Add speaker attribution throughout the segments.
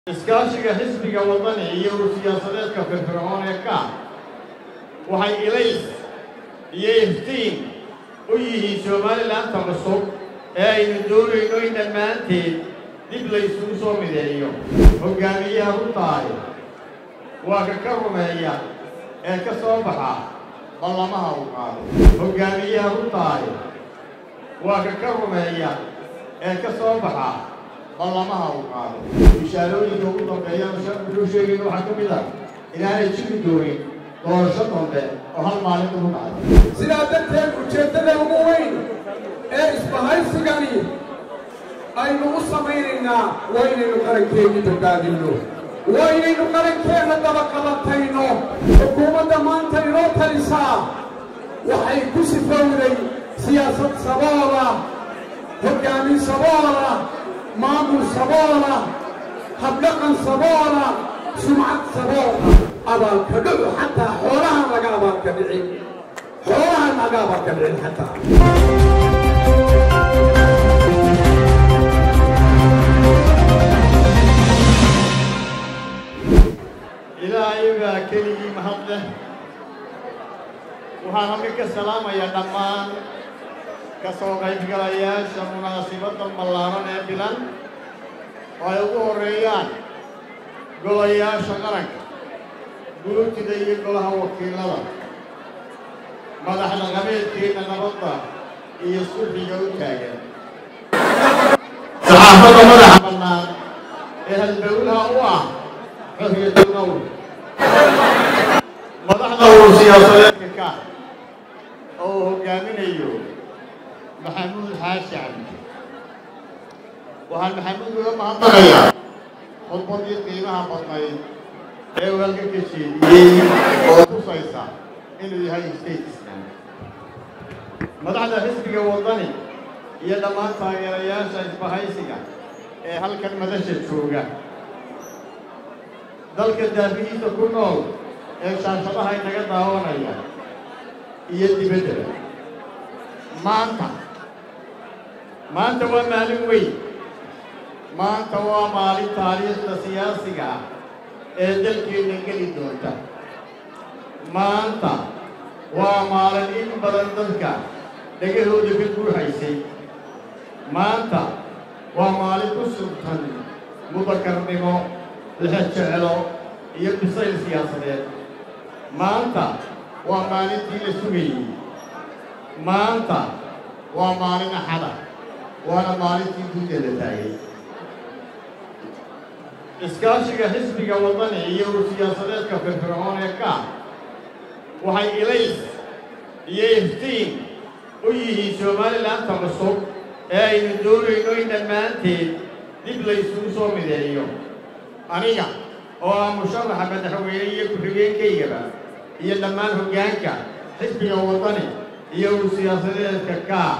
Speaker 1: iskaashiga xisbiga waddani iyo siyaasadeedka firfircoon ee ka waxay ilays iyo iftiin u yihiin somalilanka cusub ee aynu doonayno in dhammaanteed dib laysugu soo mideeyo hoggaamiyaha u tahay waa ka ka rumeeya ee ka soo baxa ballamaha uu qaado hoggaamiyaha u tahay waa ka ka rumeeya ee ka soo baxa ballamaha uu qaado bishaarooyinka ugu dambeeyaan sharcigu sheegayna waxaa ka mid ah inaanay jiri doonin doorasho dambe oo hal maalin ugu dhacdo
Speaker 2: sidaa darteed ujeeddada ugu weyn ee isbahaysigani aynu u samaynaynaa waa inaynu qarankeenni badbaadinno waa inaynu qarankeenna dabaqabatayno xukuumadda maanta inoo talisaa waxay ku sifowday siyaasad saboola hoggaamin saboola maamul saboola habdhaqan saboola sumcad saboola abaalka dhucu xataa xoolahan laga abaalka dhicin xoolahan laga abaalka dhicin xataa
Speaker 1: ilaahay baa keligii mahad leh waxaan halka ka salaamayaa dhammaan ka soo qaybgalayaasha munaasibadda ballaaran ee bilan oo ay ugu horreeyaan golayaasha qaranka guurtida iyo golaha wakiilada madaxda qabeedkeenna nabadda iyo sulxiga u taagan saxaafadda madaxa bannaan ee halbowlaha u ah xorriyadulqowl madaxda uu siyaasadeedka ka oo uu hoggaaminayo maxamuud xaashi cabdi waxaan maxamuud uga mahadnaqayaa khudbadii qiimaha badnayd ee uu halka ka jeediyey oo tusaysa inuu yahay state islam madaxda xisbiga waddani iyo dhammaan taageerayaasha isbahaysiga ee halkan madasha jooga dalka daafihiisa ku nool ee shaashadaha inaga daawanaya iyo dibaddaba maanta maanta waa maalin weyn maanta waa maalin taariikhda siyaasiga ah ee dalkeenna geli doonta maanta waa maalin in badan dadka dhegahooda ka guuxaysay maanta waa maalin ku sugtan mudakarnimo lexejecelo iyo bisayl siyaasadeed maanta waa maalintii la sugayey maanta waa maalin axada waana maalintii gudda la taagay iskaashiga xisbiga waddani iyo siyaasadeedka firfircoon ee ka waxay ilays iyo iftiin u yihiin somalilanka cusub ee aynu doonayno in dhammaanteed dib laysugu soo mideeyo aniga oo ah musharaxa madaxweyne iyo ku-xigeenkaygaba iyo dhammaan hoggaanka xisbiga waddani iyo uu siyaasadeedka kaa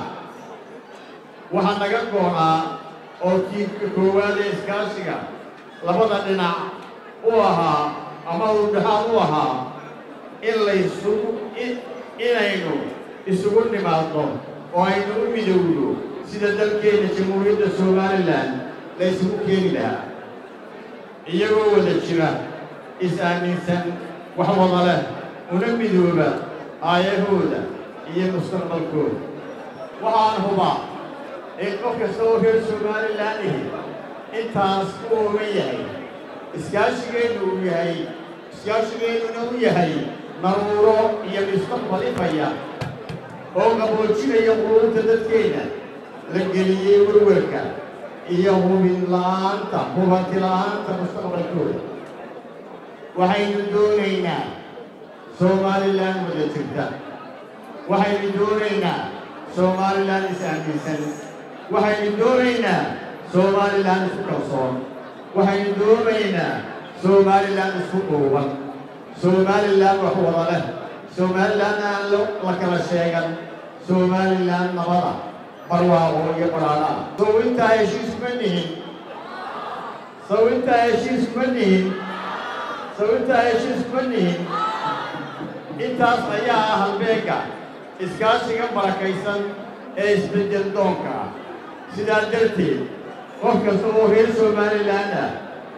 Speaker 1: waxaa naga goonaa oo tiirka koowaad ee iskaashiga labada dhinac u ahaa ama uu dhexaad u ahaa in laysugu inaynu isugu nimaadno oo aynu u midowno sida dalkeenna jamhuuriyadda somalilan la ysugu keeni lahaa iyagoo wada jira is-aaminsan wax wada leh una midooba aayahooda iyo mustaqbalkooda waxaan hubaa in qof kasta oo reer somalilan ihi intaas ku oogan yahay iskaashigeennu uu yahay iskaashigeennuna u yahay naruuro iyo mustaqbal ifaya oo qaboojinaya quruurta dadkeenna la geliyey werwerka iyo hubin la'aanta hubanti la'aanta mustaqbalkooda waxaynu doonaynaa somalilan wada jirta waxaynu doonaynaa somalilan is-aaminsan waxaynu doonaynaa somalilan isku kalsoon waxaynu doonaynaa somalilan isku dhuuban somalilan wax wada leh somalilan aan la kala sheegan somalilan nabada barwaaqo iyo baraadhaa sow intaa heshiis kuma nihin sow intaa heshiis kuma nihin sow intaa heshiis kuma nihin intaas ayaa ah halbeegga iskaashiga barakaysan ee isbeddel doonka ah sidaa darteed qof kasta oo reer somalilan ah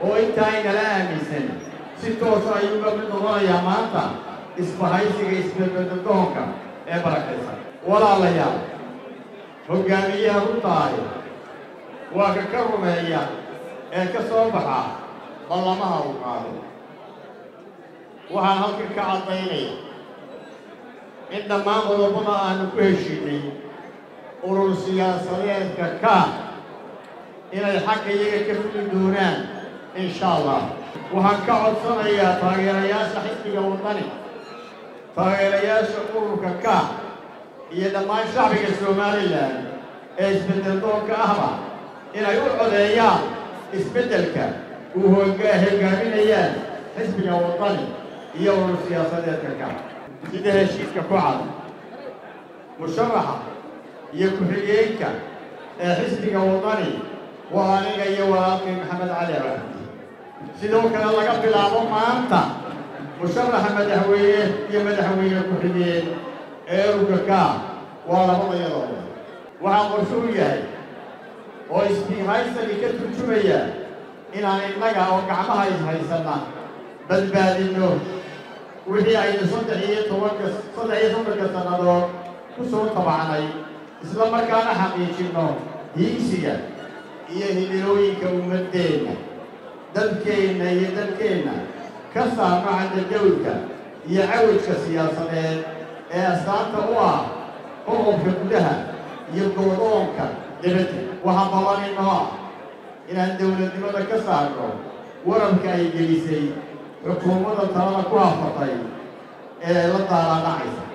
Speaker 1: oo intaa inala aaminsan si toosa ayuuga mid noqonayaa maanta isbahaysiga isbedbedadoonka ee barakaysan walaalayaal hoggaamiyaha runtaahi waa ka ka rumeeya ee ka soo baxa ballamaha uu qaado waxaan halkan ka caddaynaya in dhammaan qodobada aanu ku heshiinay urur siyaasadeedka ka inay xagga iyaga ka fuli doonaan insha allah waxaan ka codsanayaa taageerayaasha xisbiga waddani taageerayaasha ururka ka iyo dhammaan shacbiga somalilan ee isbeddeldoonka ahba inay u codeeyaan isbeddelka uu hogaaminayaan xisbiga waddani iyo urur siyaasadeedka ka sida heshiiska ku cad musharaxa iyo ku-xigeenka ee xisbiga waddani waa aniga iyo walaalkay maxamed cali raxdi sidoo kale laga bilaabo maanta musharaxa madaxweyne iyo madaxweyne ku-xigeen ee ururka ka waa labadayadooda waxaa qorshuhu yahay oo isbihaysani ka turjumaya inaan innaga oo gacmaha ishaysanna badbaadinno wixii aynu saddex iyo tobanka saddex iyo soddonka sannadood ku soo tabacnay isla markaana xaqiijinno hiigsiga iyo hidilooyinka ummaddeenna dadkeenna iyo dadkeenna ka saarno cadadawlka iyo cawajka siyaasadeed ee astaanta u ah qoqobka gudaha iyo goodoonka dibadda waxaa ballanino ah inaan dowladnimada ka saarno wararka ay gelisay xukuumadda talada ku hafatay ee la daalaanacaysa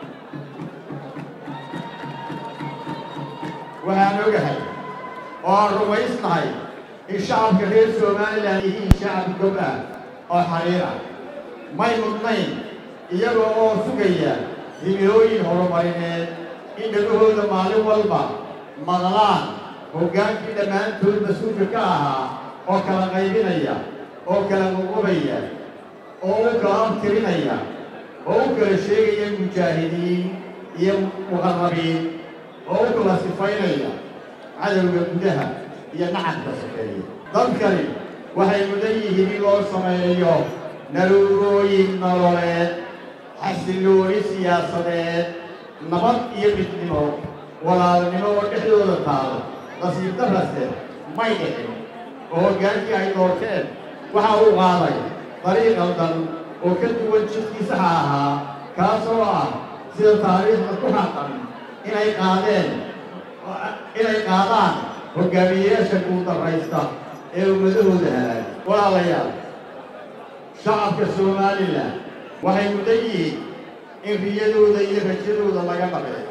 Speaker 1: waxaan ogahay oo aan rumaysnahay in shacabka reer somalilan yihiin shacab gob ah oo xariir ah may mudnayn iyaga oo sugaya himilooyin horumarineed in dhagahooda maalin walba maqlaan hoggaankii dhammaantood mas-uulka ka ahaa oo kala qaybinaya oo kala muqubaya oo u kala abtirinaya oo u kala sheegaya mujaahidiin iyo muqarrabiin oo u kala sifaynaya cadowga gudaha iyo nacabka sokeeya dadkani waxay mudan yihiin in loo sameeyo naruurooyin nololeed xasillooni siyaasadeed nabad iyo midnimo walaalnimo oo dhexdooda taalo nasiib darrase may dhicin oo hoggaankii ay doorteen waxa uu qaaday dariiq qaldan oo ka duwan jidkii saxa ahaa kaasoo ah sida taariikhda ku xaqan inay qaadeen inay qaadaan hoggaamiyeyaasha guuldarraysta ee ummadahooda halaag walaalayaal shacabka somalilan waxay mudan yihiin in riyadooda iyo rajadooda laga dhabeeyo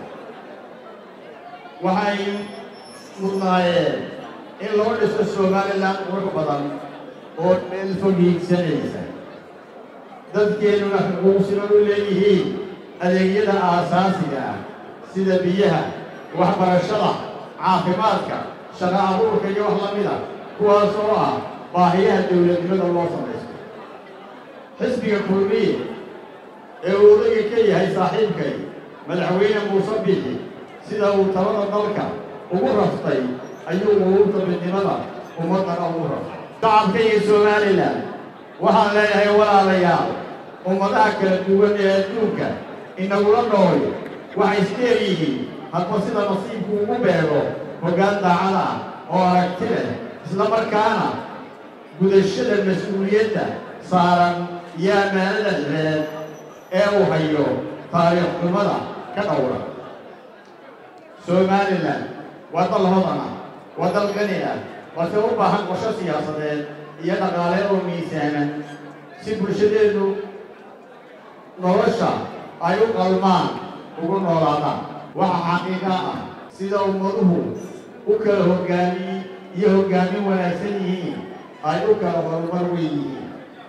Speaker 1: waxay mudnaayeen in loo dhiso somalilan qurux badan oo meel fog hiigsanaysa dadkeennuna xuquuq siman u leeyihiin adeegyada aasaasiga ah sida biyaha waxbarashada caafimaadka shaqo abuurka iyo wax la mida kuwaas oo ah baahiyaha dowladnimada loo samaysto xisbiga kulmiye ee uu odaga ka yahay saaxiibkay madaxweyne muuse bixi sida uu talada dalka ugu raftay ayuu quruurta midnimada ummaddana ugu raftay shacabkayga somalilan waxaan leeyahay walaalayaal ummadaha kala duwan ee adduunka inagula nool waxay isdheer yihiin hadba sida nasiibku ugu beego hoggaan daacada ah oo aragti leh isla markaana gudashada mas-uuliyadda saaran iyo ammaanada reed ee uu hayo taariikh xumada ka dhowra somalilan waa dal hodan ah waa dal qani ah balse u baahan qorsho siyaasadeed iyo dhaqaale oo miisaanan si bulshadeedu nolosha ay u qalmaan ugu noolaadaan waxa xaqiiqa ah sida ummaduhu u kala hoggaamiy iyo hoggaamin wanaagsan yihiin ay u kala horumar weyn yihiin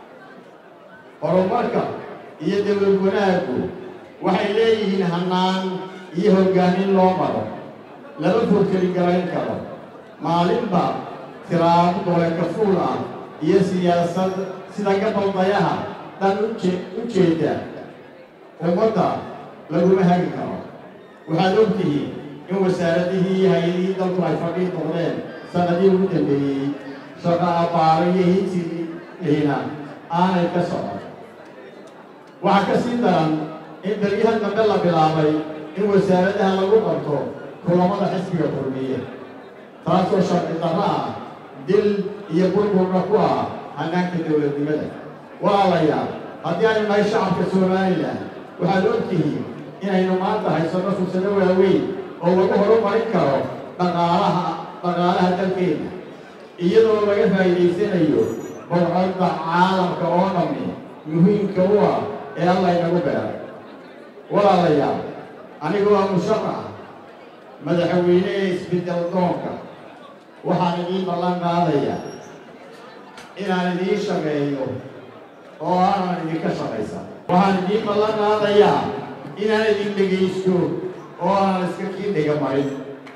Speaker 1: horumarka iyo dowlad wanaaggu waxay leeyihiin hannaan iyo hoggaamin loo maro lama furkeligalayn karo maalinba tiraabo dole kafuul ah iyo siyaasad sida gabaldayaha dhan uje u jeeda ummadda laguma hagi karo waxaad og tihiin in wasaaradihii iyo hay-adihii dalku ay fadhiin noqdeen sannadii ugu dambeeyey shaqo abbaaro iyo hinsigiina aanay ka socon waxaa ka sii daran in beryahan dambe la bilaabay in wasaaradaha lagu qabto kulamada xisbiga kulmiye taasoo sharci darro ah dil iyo burburna ku ah hannaanka dowladnimada walaalayaal haddii aynu nahay shacabka somalilan waxaad og tihiin inaynu maanta haysanno fursado waaweyn oo lagu horumarin karo dhaqaalaha dhaqaalaha dalkeenna iyadoo laga faa'iidaysanayo bowcadda caalamka oo dhammi muhiimka u ah ee alla inagu beeray walaalayaal anigoo ah musharax madaxweyne ee isbeddel doonka waxaan idiin ballan qaadaya inaan idiin shaqeeyo oo aanan idinka shaqaysan waxaan idiin ballan qaadayaa inaan idin dhegaysto oo aanan iska kii dhiga marin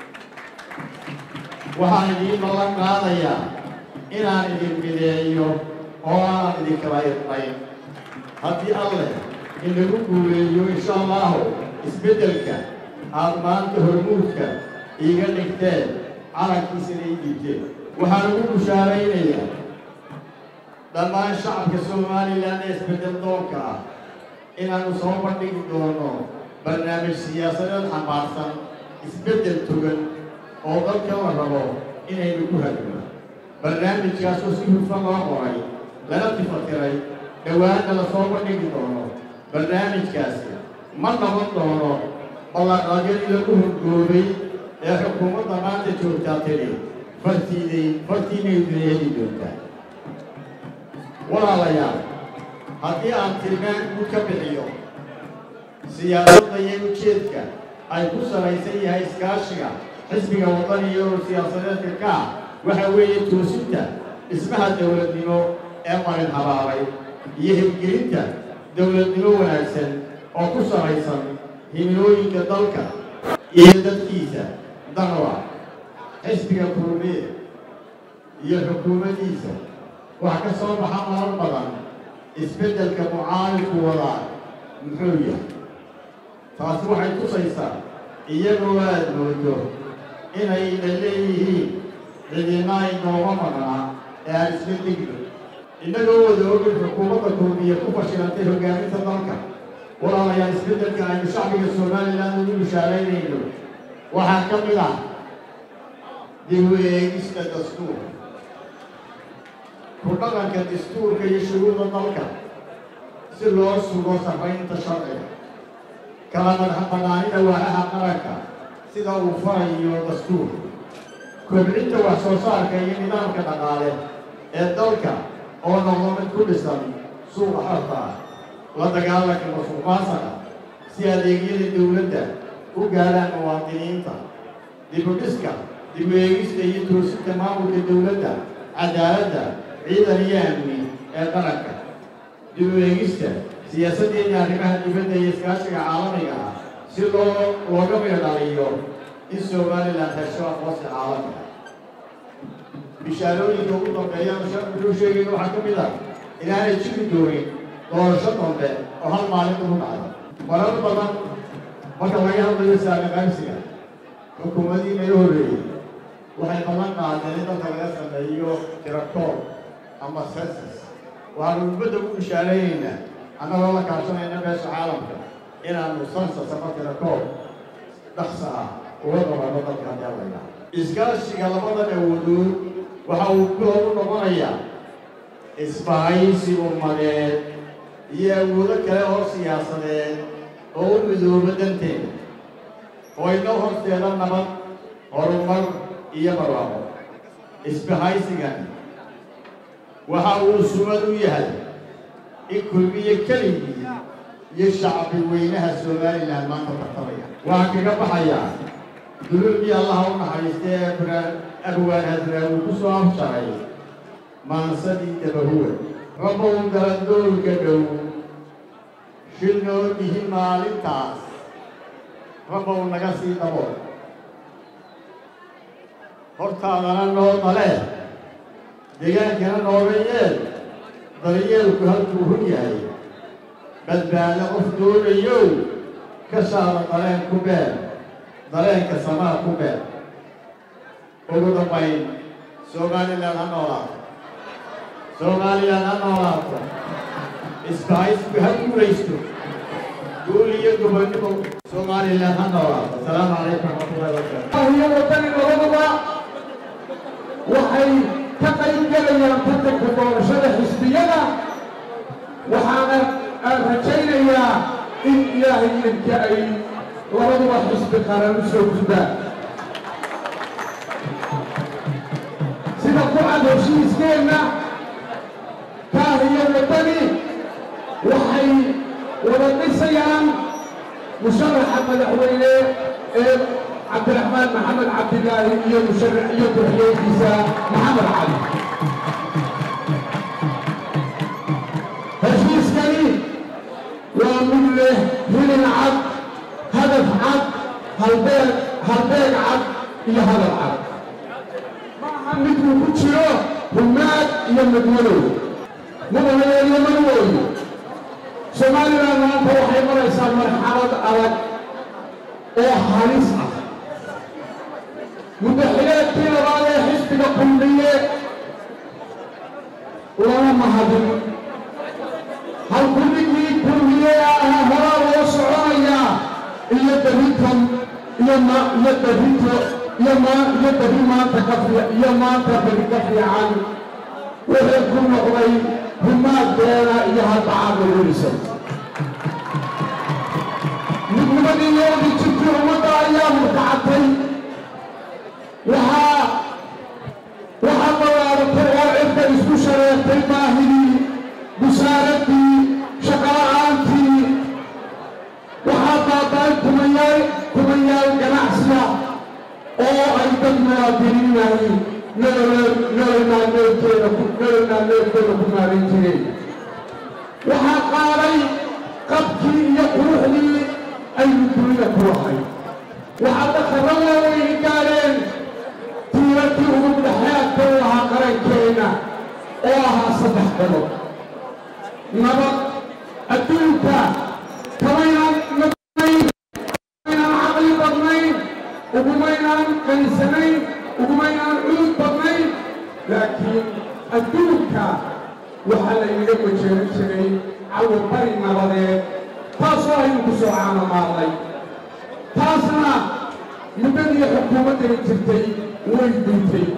Speaker 1: waxaan idiin ballan qaadayaa inaan idin mideeyo oo aanan idinkala irnayn haddii alleh inagu guuleeyo insha allahu isbeddelka aad maanta hormuudka iiga dhigteen calankiisana ii dhigteen waxaan ugu bushaaraynayaa dhammaan shacabka somalilan ee isbeddel doonka ah inaannu soo bandhigi doono barnaamij siyaasadeed xambaarsan isbeddel togan oo dadka la rabo inaynu ku hadno barnaamijkaasoo si hufan loo qoray lana tifatiray dhowaanna la soo bandhigi doono barnaamijkaasi ma noqon doono ballanqaadyadii lagu horgoobay ee xukuumadda maanta joogtaa tiri fartiiday fartiinaydu heli doontaa walaalayaal haddii aan tilmaan guud ka bixiyo siyaasadda iyo ujeedka ay ku salaysan yahay iskaashiga xisbiga waddani iyo siyaasadeedka kaa waxa weeye toosinta dhismaha dowladnimo ee marin habaaray iyo hirgelinta dowladnimo wanaagsan oo ku salaysan himilooyinka dalka iyo dadkiisa danwa xisbiga kulmiye iyo xukuumaddiisa wax ka soo baxa marar badan isbeddelka mucaaridku wadaa muxuu yahay taasi waxay tusaysaa iyagoo aad moodo inayna leeyihiin cidina ay nooga maqnaa ee aan isla degno innagoo wada ogin xukuumadda kulmiye ku fashilantay hoggaaminta dalka walaalayaal isbeddelka aynu shacbiga somalilan ugu bishaaraynayno waxaa ka mid ah dib u eegista dastuurka ku dhaqanka dastuurka iyo shuruucda dalka si loo sugo sarraynta sharciga kala madaxbanaanida waaxaha qaranka sida uu farayo dastuurka kobcinta wax soo saarka iyo nidaamka dhaqaale ee dalka oo noqdo mid ku dhisan suuqa xorta ah la dagaalanka masuuqmaasaka si adeegyada dowladda u gaadhaan muwaadiniinta dibudhiska dib u eegista iyo toosinta maamulka dowladda cadaaladda ciidan iyo amni ee qaranka dib u eegista siyaasaddeena arrimaha dibadda iyo iskaashiga caalamiga ah si loo looga meedhaliyo in somalilan hesho aqoonsi caalami ah bishaarooyinka ugu dambeeyaan sharcigu sheegayna waxaa ka mid ah inaanay jiri doonin doorasho dambe oo hal maalin ugu dhacdo marar badan marka laga hadlayo saami qaybsiga xukuumadii naga horreeyey waxay ballan qaadeen in dalka laga sameeyo tirakoob ama sensus waxaanu ummadda ugu bishaaraynaynaa annagoo la kaashanayna meesha caalamka inaanu sensus ama tirakoob dhaqsa ah uga qabanno dalka haddii allayna iskaashiga labadan awoodood waxa uu bilow u noqonayaa isbahaysi ummadeed iyo awoodo kale oo siyaasadeed oo u midooba danteeda oo inoo horteeda nabad horumar iyo barwaaqo isbahaysigan waxa uu sumad u yahay in kulmiye keligii iyo shacbi weynaha somalilan maanta tartamaya waxaan kaga baxayaa duluucii allaha u naxariista ee buraan abwaan hadraawi ku soo afjaray maansadii dabahuwa rabow galandoolka dhow shil noo dhihi maalintaas rabow naga sii dabo hortaadana noo dalee degaankana nooga yeel daryeelku halkuu hun yahay badbaado qof doonayow ka shaada dareen ku beer dareenka samaa ku beer ugu dambayn somalilan ha noolaa soomaaliland ha noolaato isbahaysku ha guulaysto guul iyo gobonnimo somaliland ha noolaato asalaamu calaykum waraxmatullahi wabarakaatu
Speaker 2: iyo waddani labaduba waxay ka qayb gelayaan tartanka doorashada xisbiyada waxaana aan rajaynayaa in ilaahay idinka ay labaduba xisbi qaran u soo gudbaan sida ku cad heshiiskeenna kaah iyo waddani waxay wada dhisayaan musharaxa madaxweyne ee cabdiraxmaan maxamed cabdilaahi iyo musharax iyo ku-xigeenkiisa maxamed cali heshiiskani waa mid leh hilin cad hadaf cad halbeeg halbeeg cad iyo hadal cad maaha miduu ku jiro humaad iyo madmadow madaxweyne madwooyo somaliland maanta waxay maraysaa marxalad adag oo halis ah mudaxileedkii labaad ee xisbiga kulmiye lama mahadin halkuligii kulmiye ahaa horaa loo soconayaa iyo darintan iyo ma iyo darinto iyo ma iyo dari maanta ka fi iyo maanta beri ka fiican wuxuu ku noqday humaad beena iyo hadbacaad lagu dhisay midnimadii yoodi jirkii ummadda ayaa murkacatay waxaa waxaa ballaaratay oo cirka isku shareertay baahidii busaaradii shaqala'aantii waxaa baaba'ay kumayaal kumayaal ganacsiga oo ay dad muwaadiniinahay nololmaalmeedkeeda nololmaalmeedkeeda ku maarin jireen waxaa qaaday qabkii iyo quruxdii aynu dunida ku lahay waxaa dakharro waaweyni gaadheen tiiradii ugu dhexeedka u lahaa qarankeenna oo ahaa saddex qodob nabad adduunka kamaynaan nabadnayn ugumaynaan caqli badnayn ugumaynaan qanisanayn ugumaynaan cudud badnayn laakiin adduunka waxaa laynaga majeeran jiray cawabari nabadeed taasoo aynu ku soo caamamaalnay taasna muddadii xukuumaddani jirtay way duntay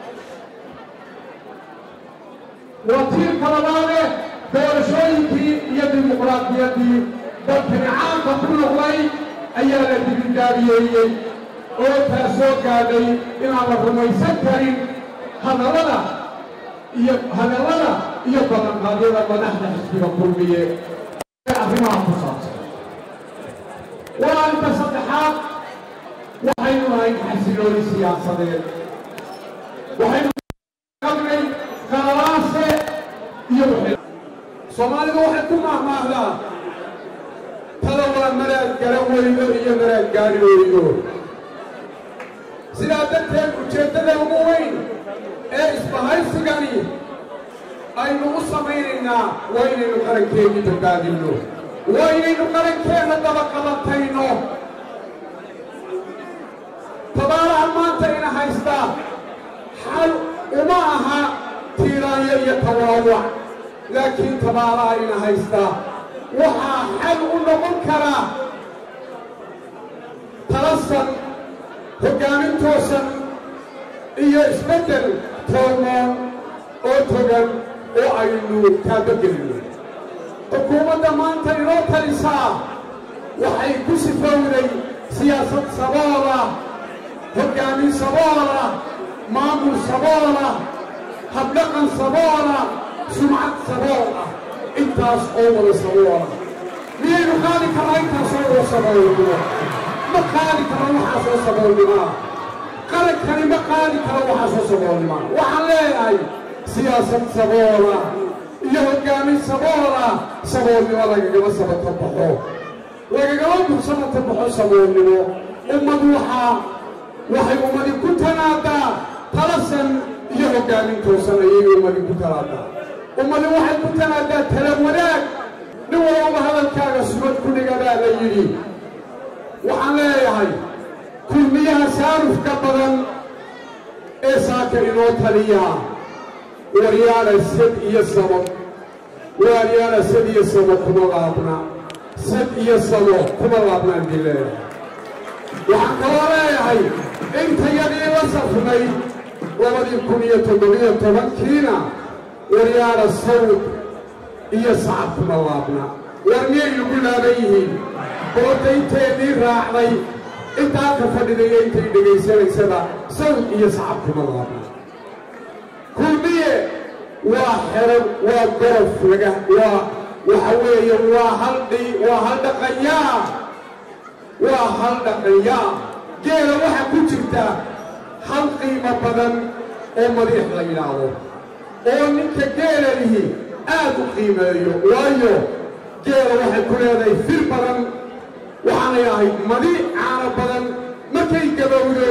Speaker 2: waa tiirka labaade doorashooyinkii iyo dimuqraadiyaddii dalkani caamka ku noqday ayaa la dibindaabiyeeyey oo taasoo gaadhay inaan la rumaysan karin hadallada iyo hadallada iyo ballanqaadyada madaxda xisbiga kulmiye ee arrimaha ku saabsan waa inta saddexaad waxaynu ahayn xasilooni siyaasadeed waxaynu qabnay qalalaase iyo soomaalidu waxay ku mahmaahdaa tada waa maraad gara weydo iyo maraad gaari weydo sidaa darteed ujeeddada ugu weyn ee isbahaysigani aynu u samaynaynaa waa inaynu qarankeennii badbaadinno waa inaynu qarankeenna dabaqabatayno tabaaraha maanta ina haystaa xal uma aha tiiraanyo iyo tawaawac laakiin tabaaraha ina haystaa waxaa xal u noqon karaa talasan hoggaamin toosan iyo isbeddel toormoon oo togan oo aynu taabagelino xukuumadda maanta inoo talisaa waxay ku sifowday siyaasad saboola hoggaamin saboola maamul saboola habdhaqan saboola sumcad sabool ah intaas oo wada saboola miyaynu qaadi karnaa intaasoo wada saboolnimo ma qaadi karno waxaasoo saboolnimaa qarankani ma qaadi karo waxaasoo saboolnimaa waxaan leeyahay siyaasad saboola iyo hoggaamin saboola saboolnimo lagagama sabata baxo lagagama bursabata baxo saboolnimo ummad waxaa waxay ummadi ku tanaadaa talasan iyo hoggaamin toosan ayay ummadi ku tanaadaa ummadi waxay ku tanaadaa tala wanaag nin walbaba hadalkaaga sumad ku dhiga baa la yidhi waxaan leeyahay kulmiyaha saarufka badan ee saaka inoo taliya waryaana sad iyo samo waaryaana sad iyo samo kuma laabna sad iyo samo kuma laabnaan dii leeyahay waxaan kaloo leeyahay intayadii la safnay labadii kun iyo toddobiyo tobankiina waryaana sawd iyo sacab kuma laabna war miyay lagu laaban yihiin boodda inteedii raacday intaa ka fadhidaya intay dhegaysanaysaba sawd iyo sacab kuma laabna kulmiye waa xeran waa gorof laga waa waxa weeye waa haldhi waa hal dhaqanyaa waa hal dhaqanyaa geela waxaa ku jirta hal qiimo badan oo madiix la yidhaahdo oo ninka geela lihi aad u qiimeeyo waayo geela waxay ku leedahay fir badan waxaanay ahayd madiic caano badan markay gabowdo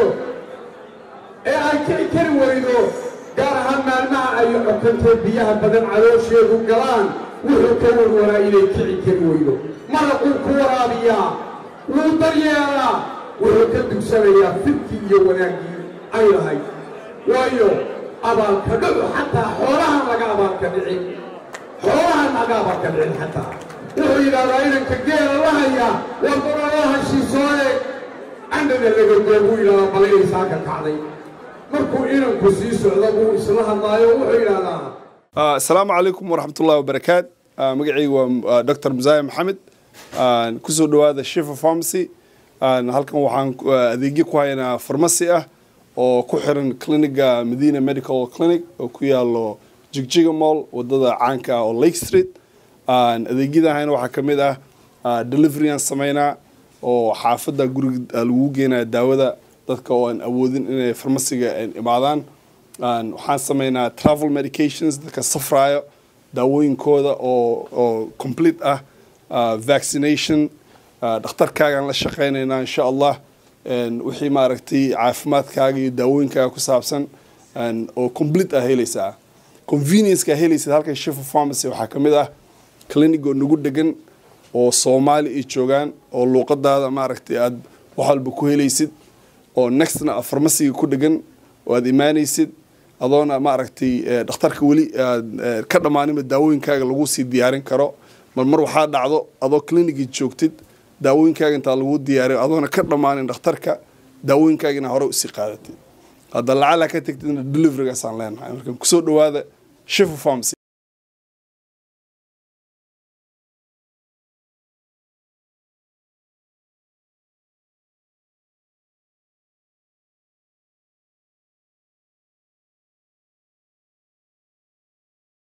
Speaker 2: ee ay kici kari weydo gaar ahaan maalmaha ay cokantee biyaha badan caloosheedu galaan wuxuu ka warwaraa inay kici kari weydo maraquu ku waraabiyaa wuu daryeelaa wuxuu ka dugsanayaa firkii iyo wanaaggii ay lahayd waayo abaalka dhacu xataa xoolahan laga abaalka dhicin xoolahan laga abaalka dhicin xataa wuxuu yidhahdaa inanka geela la hayaa war qoraloo hashiisoo eeg candhana laga goobuu yidhahdaa balayay saaka kacday markuu inanku sii socdo buu isla hadlaayo wuxuu yidhahdaa
Speaker 3: asalaamu calaykum waraxmatullahi wabarakaat magacaygu waa dr musaaye maxamed kusoo dhowaada shifa pharmacy halkan waxaan adeegyo ku haynaa farmasi ah oo ku xiran cliniga medina medical clinic oo ku yaalo jigjiga mall wadada caanka ah oo lake street adeegyada hayna waxaa ka mid ah deliveryaan sameynaa oo xaafadda guriga lagu geenaya daawada dadka oo aan awoodin inay farmasiga imaadaan waxaan sameynaa travel medications dadka safraayo daawooyinkooda oo oo complete ah vaccination dhakhtarkaagaan la shaqeynaynaa insha allah wixii maaragtay caafimaadkaaga iyo daawooyinkaaga ku saabsan oo complete ah helaysaa convenience-ka helaysid halkan shifa pharmacy waxaa ka mid ah clinic oo nagu degan oo soomaali ay joogaan oo luuqadaada maaragtay aad wax walba ku helaysid oo nextna farmasiga ku dhegan oo aad imaanaysid adoona maaragtay dhakhtarka weli aad ka dhammaaninba daawooyinkaaga lagu sii diyaarin karo mar mar waxaa dhacdo adoo clinicii joogtid daawooyinkaaga intaa lagu diyaariyo adoona ka dhammaanin dhakhtarka daawooyinkaagina hore usii qaadatid hadda lacala ka tegtidna deliverygaasaan leenahay marka kusoo dhowaada shifa pharmacy